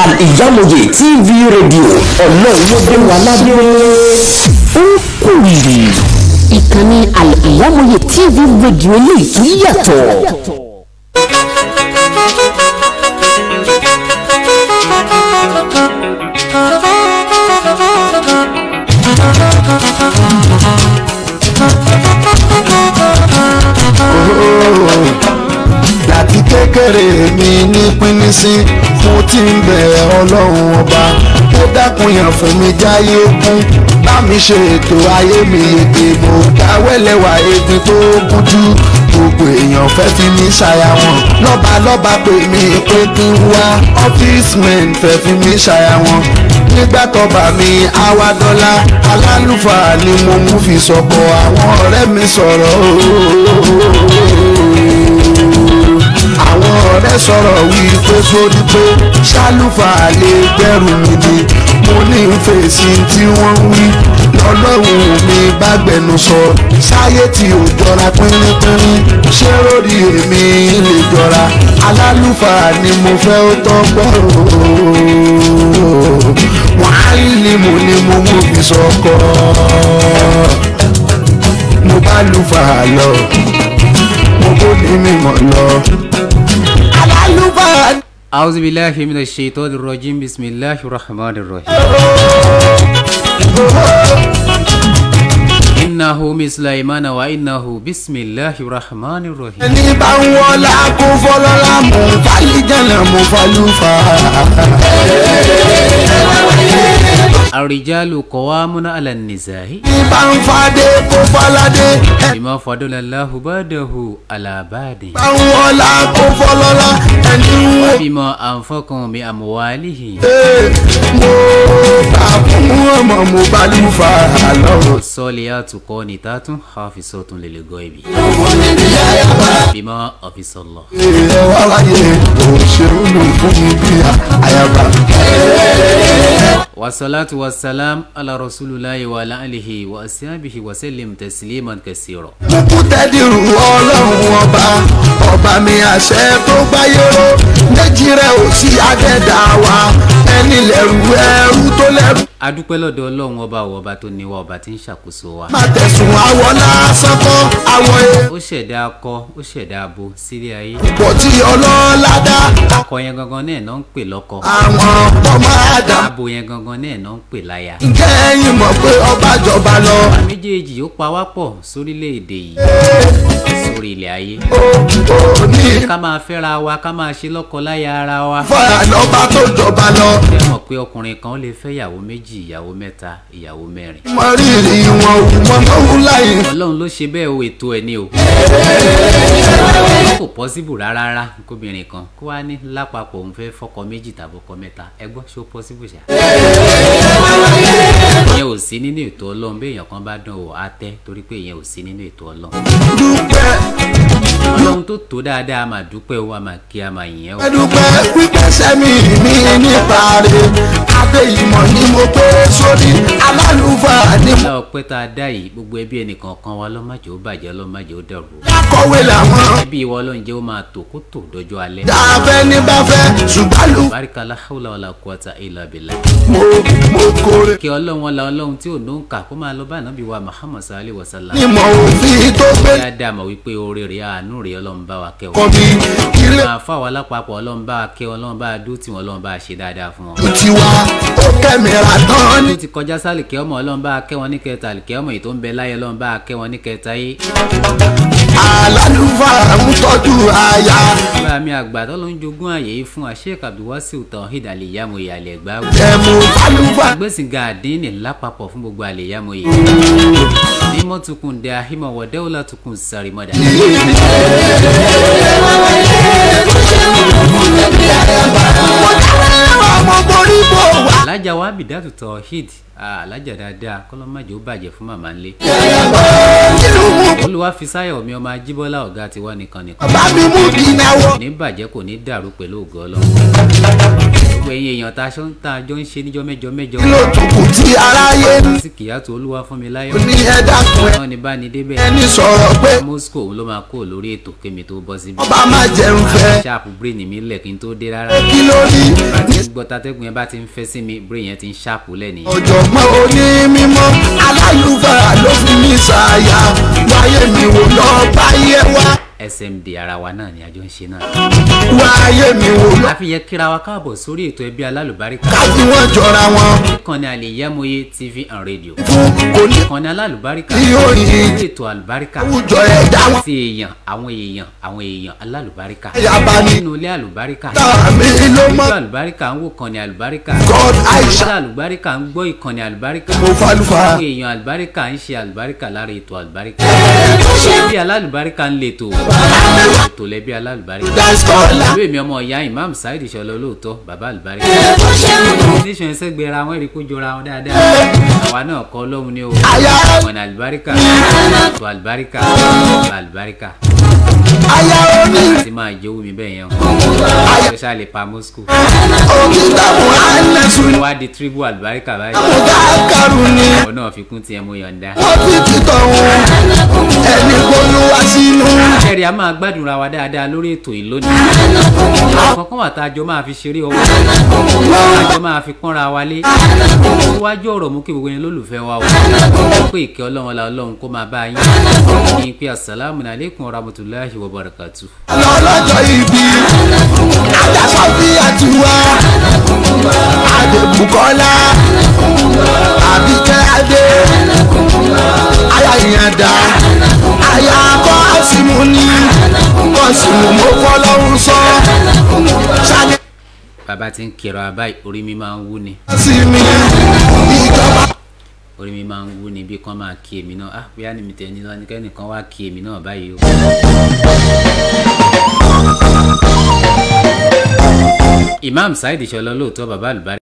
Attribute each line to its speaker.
Speaker 1: ìyámọ̀yé tv rédíò ọlọ́run ló dé wa ládé ó kù rìrì ìkànnì ìyámọ̀yé tv rédíò eléyìí tó yàtọ̀.
Speaker 2: láti kékeré mi ní pínísí mo ti ń bẹ̀ ọlọ́run ọba ó dákun yàn fún mi jáyé kún bá mi ṣe ètò ayé mi ètè mo dáwẹ́lẹ́wà egbin tó gúnjú gbogbo èèyàn fẹ́ fi mí ṣàyà wọn lọ́ba lọ́ba pè mí pé kí n wá ọ́fíìsì men fẹ́ fi mí ṣàyà wọn nígbà tọ́ba mi àwa dọ́là alálùfáà ni mo mú fi sọ̀kọ̀ àwọn ọ̀rẹ́ mi sọ̀rọ̀ àwọn ọ̀rẹ́ sọ̀rọ̀ wí pé sórí pé ṣálùfà lè gbẹ́rù mi ni mo ní fèsì tí wọ́n ń wí lọ́lọ́run mi bá gbẹnu sọ sáyé tí ò jọra pínrínpínrín ṣé lórí èmi lè jọra alálùfà ni mo fẹ́ ó tọ́gbọ́ wàhálì ni mo ní mo mú fi sọkọ mo bá lùfà lọ mo kó ní mímọ́ lọ alálùfà.
Speaker 3: أعوذ بالله من الشيطان الرجيم بسم الله الرحمن الرحيم إنه من سليمان وإنه بسم الله الرحمن الرحيم
Speaker 2: ẹni bá ń wọlá kó fọlọ́lá mú fàlíjànà mú falúfà.
Speaker 3: الرجال قوامون على النساء
Speaker 2: ẹni bá ń fadé kó fọládé. ẹni
Speaker 3: بما فضل الله بعده على بعد
Speaker 2: bá ń wọlá kó fọlọ́lá ẹni wọ.
Speaker 3: بما أنفقوا بأموالهم
Speaker 2: Ee, mo bá fún ọmọ mo balùfà lọ́wọ́.
Speaker 3: والصالحات قانتات حافظات للغيب بما حفظ الله
Speaker 2: ẹ wá wáyé òṣèlú fún mi bí àyàbá.
Speaker 3: والصلاة والسلام على رسول الله وعلى آله وأصحابه وسلم تسليما كثيرا
Speaker 2: kúkú tẹ́dìrú ọlọ́run ọba ọba mi àṣẹ tó gbáyé ró méjì rẹ̀ ò sí àdẹ́dà wa ẹni lẹ́rù ẹrú tó lẹ́rù.
Speaker 3: adúpẹ́ lọ́dọ̀ ọlọ́run ọba ò ọba tó níwá ọba tí ń ṣàkóso wa
Speaker 2: má tẹ̀sùn àwọ̀ lásán kọ́ àwọ̀
Speaker 3: ó ṣẹ̀dá akọ ó ṣẹ̀dá abo sílé ayé
Speaker 2: èèpọ̀ tí ọlọ́lá dá
Speaker 3: akọ yẹn gangan náà náà ń pè lọ́kọ
Speaker 2: àwọn ọmọ àdá.
Speaker 3: abo yẹn gangan náà náà ń pè láya
Speaker 2: ǹjẹ́ ẹ̀yin mọ̀ pé ọba jọba lọ.
Speaker 3: àwa méjèèjì ó pa wá pọ̀ sórílẹ̀-èdè yìí sórí ilẹ̀ ayé
Speaker 2: ó ó ní
Speaker 3: ká máa fẹ́ra wa ká máa ṣe lọ́kọ láya ara wa
Speaker 2: fara lọ́ba tó jọba lọ.
Speaker 3: ẹ mọ̀ pé ọkùnrin kan ó lè fẹ́ ìyàwó méjì ìyàwó mẹ́ta ìyàwó mẹ́rin
Speaker 2: mọ rírì wọn ò mọ mọ́wú láyé.
Speaker 3: ọlọ́run ló ṣe bẹ́ẹ̀ o ètò ẹ̀ ni o kò pọ́síbù rárá rárá kóbìnrin kan kó wá ní lápapọ̀ òun fẹ́ fọkọ méjì tàbí ọkọ mẹ́ta ẹ gbọ́ ṣó pọ́síbù ṣá. ìyẹn ò sí nínú ètò ọlọ́run bí èèyàn kan bá dán o á tẹ́ torí pé ìyẹn ò sí nínú ètò ọlọ́run.
Speaker 2: dúpẹ́
Speaker 3: ọlọ́run tó tó dáadáa a máa dúpẹ́ o a máa kí a máa yìn ẹ́ o.
Speaker 2: dúpẹ́ pípẹ́ sẹ́mi mi nípa rẹ̀ adé ìmọ̀ ni mo pé sórí alálùfáà ni mo
Speaker 3: ọlá ọpẹ́ tá a dá yìí gbogbo ẹbí ẹnìkan kan wa lọ́mọdé ó bàjẹ́ lọ́mọdé ó dẹ̀rù o.
Speaker 2: kọ̀wé làwọn
Speaker 3: ẹbí ìwọ ọlọ́run jẹ́ ó máa tò kó tò dọjọ́ alẹ́.
Speaker 2: dáfẹ́ ní bá fẹ́ ṣùgbọ́n lù
Speaker 3: barika la hawla wala quwwata illa billah.
Speaker 2: mo mo kórè
Speaker 3: kí ọlọ́run wọn la ọlọ́run tí ò ló ń kà kó máa lọ bá ànábì wa muhammad sallallahu alayhi wa sallam.
Speaker 2: ní mọ̀ òfin tó gbé
Speaker 3: kí á dá mọ̀ wípé oore rẹ̀ àánú rẹ̀ ọlọ́run bá wa kẹ́
Speaker 2: kọ́
Speaker 3: wọn.
Speaker 2: mi ilé
Speaker 3: máa fà wá lápapọ̀ ọlọ́run bá wa kẹ́ wọn ọlọ́run bá wa dó tí wọn ọlọ́run bá wa ṣe dáadáa fún wọn.
Speaker 2: tiwa ó kẹ́mìíràn tán ní
Speaker 3: tó ti kọjá sálì kẹ́ ọmọ ọlọ́run bá wa kẹ́ wọn ní kẹta àlìkẹ́ ọmọ yìí tó ń bẹ láyé ọlọ́run bá wa kẹ́ wọn ní kẹta yìí.
Speaker 2: alálùfáà ń tọ́jú aya
Speaker 3: bá mi àgbà tó ló ń jogún àyè yìí fún Sheikh Abdulwasiu Tawhid àlèyàmọ̀ ìyàlẹ̀ ẹ̀gbá wò.
Speaker 2: ẹ̀mú fálùfáà
Speaker 3: gbèsìngà àdínì lápapọ̀ fún gbogbo àlèyàmọ̀ yìí. mímọ́ tukùn dẹ ahimọ̀ wọ̀dẹ́wọ̀lá tukùn sàrìmọ́dà.
Speaker 2: ọmọ borí bò wá.
Speaker 3: alájà wa bìdátù Tawhid ah, alájà dáadáa kọ́lọ́májò ó bàjẹ́ fún màmá ńlẹ̀.
Speaker 2: inú mú
Speaker 3: olúwa fi sáyọ̀ mi ọmọ ajíbọ́lá ọ̀gá tiwa nìkan nìkan.
Speaker 2: bá mi mú kí náwó.
Speaker 3: ní bàjẹ́ kò ní dàrú pẹ̀lú ògo ọlọ́run. gbogbo ẹ̀yin èèyàn tá a ṣọ́ tá a jọ ń ṣe níjọ́ mẹ́jọ mẹ́jọ
Speaker 2: kí ló tún kù tí aráyé ń
Speaker 3: sí kìyàtọ̀ olúwa fún mi láyọ̀
Speaker 2: ní ẹ dákun ẹ
Speaker 3: náà ní bá ní débẹ̀
Speaker 2: ẹni sọ̀rọ̀ pé
Speaker 3: moscow òun ló máa kó lórí ètò kémi tó bọ́ síbi
Speaker 2: ọba má jẹun fẹ́
Speaker 3: ṣáàpù brain mi lẹ̀ kí n tó dé rárá
Speaker 2: kí ló rí
Speaker 3: bá ti ń gbọ́ tatẹ́gùn yẹn bá ti ń fẹ́ sí mi brain yẹn ti ń ṣáàpù lẹ̀ nìyẹn
Speaker 2: ọ̀jọ̀gbọ́n onímọ̀ aláyùbára ló fi mí ṣàyà wáyé mi wò lọ báyé wá
Speaker 3: smd ara wa náà ni àjọ ń ṣe náà
Speaker 2: wáyé mi wò lọ
Speaker 3: àfihàn kíra wa káàbọ̀ sórí ètò ẹbí alálùbáríkà
Speaker 2: káfí wọn jọra wọn
Speaker 3: ìkànnì àlèyámọye tv and radio
Speaker 2: fún kò ní
Speaker 3: ìkànnì alálùbáríkà
Speaker 2: tí yóò yin
Speaker 3: lórí ètò àlùbáríkà
Speaker 2: àwùjọ ẹ̀dá wọn
Speaker 3: sí èèyàn àwọn èèyàn àwọn èèyàn alálùbáríkà
Speaker 2: yaba ni
Speaker 3: nínú ilé àlùbáríkà
Speaker 2: tàmí ló mọ
Speaker 3: ìjọ àlùbáríkà ń wò kànnì àlùbáríkà
Speaker 2: god aisha
Speaker 3: ìjọ àlùbáríkà ń gbọ́ ìkànnì àlùbáríkà
Speaker 2: mo falufa
Speaker 3: àwọn èèyàn àlùbáríkà ń ṣe àlùbáríkà lára ètò àlùbáríkà ẹbí alálùbáríkà ń lè tò ètò lẹbí alálùbáríkà
Speaker 2: daskola
Speaker 3: ìlú èmi ọmọ ìyá imam saheed ìṣọlọ olóòótọ́ bàbá àlùbáríkà nation ẹsẹ gbéra wọn èrè kó jọra wọn dáadáa àwa náà kọ lọ́hùn ní o
Speaker 2: aya
Speaker 3: ọ̀nà àlùbáríkà ètò àlùbáríkà ètò àlùbáríkà
Speaker 2: aya oní
Speaker 3: àti máa jẹ́ owó mi bẹ́ẹ̀ yẹn o especially pa moscow
Speaker 2: òkìtàkùn ànẹ́sùn
Speaker 3: wá di tribu àlùbáríkà báyìí
Speaker 2: mùdákàrú ni
Speaker 3: ọ̀ náà fi kún tiẹ̀ mo yọ̀ǹda.
Speaker 2: wọ́n fi títọ̀ wọn ẹni gbólúwa sínú
Speaker 3: kẹ́rì a máa gbádùnra wa dáadáa lórí ètò yìí lónìí. kankan wà tá a jọ máa fi ṣeré ọwọ́ a jọ máa fi pọ́nra wa lé. iwájú ọ̀rọ̀ mú kí gbogbo yẹn lólùfẹ́ wa o. pé ìkẹ́ ọlọ́run la ọlọ́run kó máa bá yín. kí n pe asalaamu alaykum wa rahmatulahi wa barakatu.
Speaker 2: lọ́lọ́jọ́ ibi àdàsọ́ bí àtiwá àdèbùkọ́lá àbíkẹ́ adé aya ìyàndá aya kọ́ọ̀sìmù ni kọ́ọ̀sìmù mo fọlọ́run sọ ṣáde
Speaker 3: bàbá ti ń kẹrọ abáyé orí mi máa ń wú ni
Speaker 2: sí mi ìjọba
Speaker 3: orí mi máa ń wú ni bí kan máa kí èmi náà ah bóyá ni mi tẹ̀ ní lọ́nà kẹ́nìkan wá kí èmi náà báyìí o. imam saheed ìṣọlọ lóòótọ́ bàbá àlùbárí.